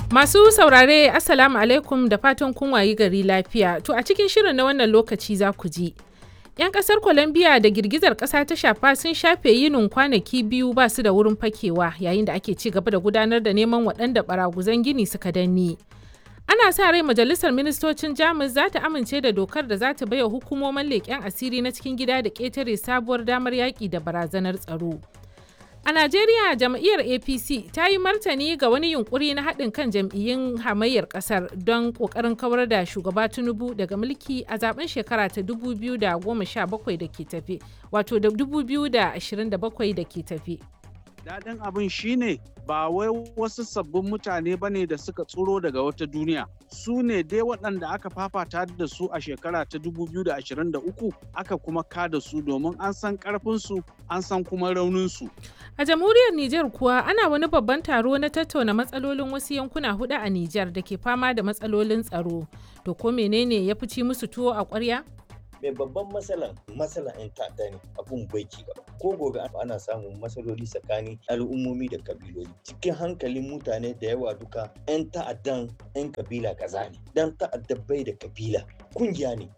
Masu saurare Assalamu alaikum da fatan kun wayi gari lafiya. To a cikin shirin na wannan lokaci za ku ji. 'Yan kasar Colombia da girgizar kasa ta shafa sun shafe yinin kwanaki biyu ba su da wurin fakewa yayin da ake ci gaba da gudanar da neman waɗanda baraguzan gini suka danne. Ana sa rai majalisar ministocin Jamus za ta amince da dokar da za ta baiwa hukumomin leƙen asiri na cikin gida da ƙetare sabuwar damar yaƙi da barazanar tsaro. A Najeriya jam'iyyar APC ta yi martani ga wani yunkuri na haɗin kan jam'iyyun hamayyar ƙasar don ƙoƙarin kawar da shugaba Tinubu daga mulki a zaben shekara ta 2017 da ke tafe, wato da 2027 da ke tafe. Daɗin abin shine ba wai wasu sabbin mutane ba ne da suka tsoro daga wata duniya. Su ne dai waɗanda aka fafata da su a shekara ta 2023 aka kuma kada su domin an san ƙarfinsu an san kuma rauninsu. A jamhuriyar Nijar kuwa ana wani babban taro na tattauna matsalolin wasu yankuna hudu a Nijar da ke fama da matsalolin tsaro. To ko menene ya fi ci musu tuwo a ƙwarya? mai babban matsalan matsalan 'yan ta'adda ne abun bai ci gaba ko gobe ana samun matsaloli tsakanin al'ummomi da kabiloli cikin hankalin mutane da yawa duka 'yan ta'addan 'yan kabila kaza ne dan ta'adda bai da kabila kungiya ne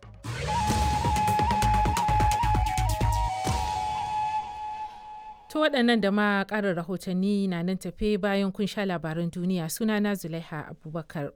To waɗannan da ma ƙarin rahotanni na nan tafe bayan kun sha labaran duniya sunana Zulaiha Abubakar.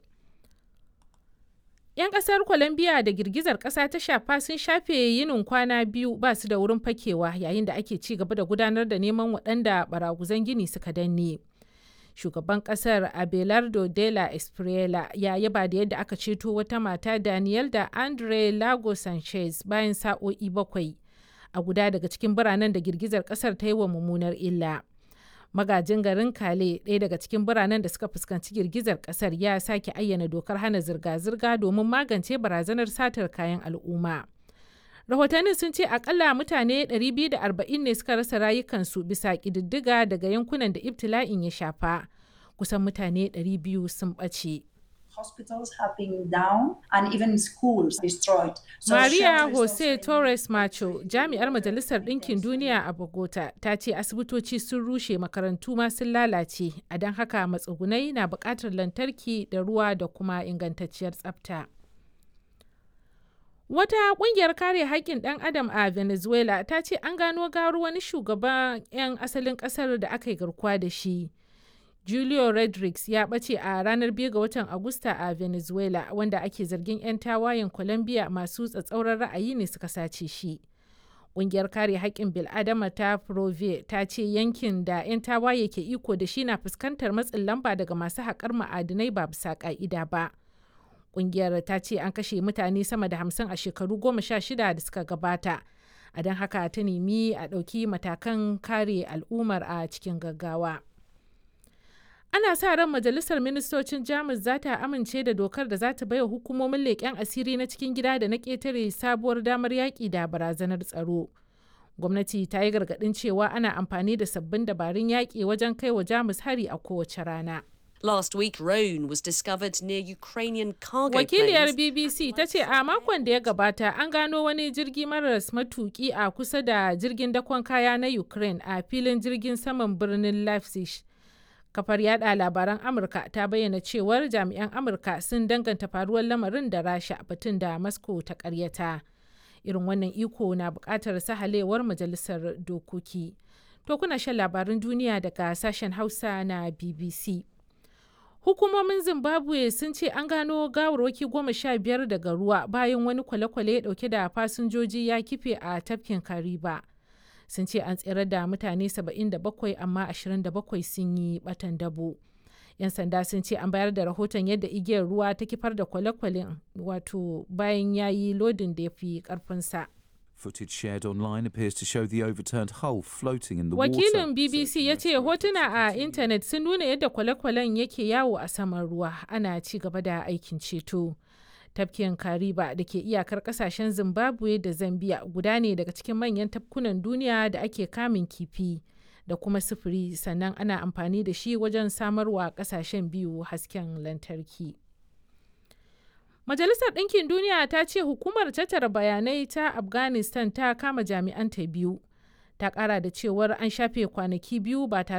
'Yan ƙasar Colombia da girgizar ƙasa ta shafa sun shafe yinin kwana biyu ba su da wurin fakewa yayin da ake ci gaba da gudanar da neman waɗanda baraguzan gini suka danne. Shugaban ƙasar Abelardo de la Espriela ya yaba da yadda aka ceto wata mata Daniel da Andre Lago Sanchez bayan sa'o'i bakwai a guda daga cikin biranen da girgizar ƙasar ta yi wa mummunar illa. magajin garin kale ɗaya daga cikin biranen da suka fuskanci girgizar ƙasar ya sake ayyana dokar hana zirga-zirga domin magance barazanar satar kayan al'umma rahotannin sun ce akalla mutane 240 ne suka rasa rayukansu bisa ƙididdiga daga yankunan da ibtila'in ya shafa kusan mutane 200 sun ɓace. hospitals have been down and even schools destroyed. So Maria Jose Torres Macho, jami'ar Majalisar Ɗinkin Duniya a Bogota, ta ce asibitoci sun rushe makarantu ma sun lalace, a don haka matsugunai na buƙatar lantarki da ruwa da kuma ingantacciyar tsafta. Wata ƙungiyar kare haƙƙin ɗan adam a Venezuela ta ce an gano garu wani shugaban 'yan asalin ƙasar da aka yi garkuwa da shi. Julio Rodriguez ya ɓace a ranar 2 ga watan Agusta a Venezuela wanda ake zargin 'yan tawayen Colombia masu tsatsauran ra'ayi ne suka sace shi. Ƙungiyar kare haƙƙin bil'adama ta Prove ta ce yankin da 'yan tawaye ke iko da shi na fuskantar matsin lamba daga masu haƙar ma'adinai ba bisa ƙa'ida ba. Ƙungiyar ta ce an kashe mutane sama da hamsin a shekaru goma sha shida da suka gabata. A don haka ta nemi a ɗauki matakan kare al'ummar a cikin gaggawa. ana sa ran majalisar ministocin jamus za ta amince da dokar da za ta baiwa hukumomin leƙen asiri na cikin gida da na ƙetare sabuwar damar yaƙi da barazanar tsaro gwamnati ta yi gargaɗin cewa ana amfani da sabbin dabarun yaƙi wajen kai wa jamus hari a kowace rana Last week, Rhone was discovered near Ukrainian cargo Wakiliyar planes. BBC ta ce a makon da ya gabata an gano wani jirgi maras matuki a kusa da jirgin dakon kaya na Ukraine a filin jirgin saman birnin Leipzig. kafar yada labaran amurka ta bayyana cewar jami'an amurka sun danganta faruwar lamarin da rasha batun da moscow ta karyata irin wannan iko na bukatar sahalewar majalisar dokoki to kuna shan labaran duniya daga sashen hausa na bbc hukumomin zimbabwe sun ce an gano gawarwaki goma sha biyar daga ruwa bayan wani kwale-kwale dauke da fasinjoji ya kife a tafkin kariba sun ce an tsirar da mutane 77 amma 27 sun yi batan dabo. 'yan sanda sun ce an bayar da rahoton yadda igiyar ruwa ta kifar da kwale-kwalen wato bayan ya yi lodin da ya fi karfinsa. Footage shared online appears to show the overturned hull floating in the wakilin water. bbc ya ce hotuna a intanet sun nuna yadda kwale-kwalen yake yawo a saman ruwa ana ci gaba da aikin ceto tafkin kariba da ke iyakar kasashen zimbabwe da zambia guda ne daga cikin manyan tafkunan duniya da ake kamun kifi da kuma sufuri sannan ana amfani da shi wajen samarwa kasashen biyu hasken lantarki majalisar ɗinkin duniya ta ce hukumar tattara bayanai ta afghanistan ta kama jami'anta biyu ta ƙara da cewar an shafe kwanaki biyu ba tare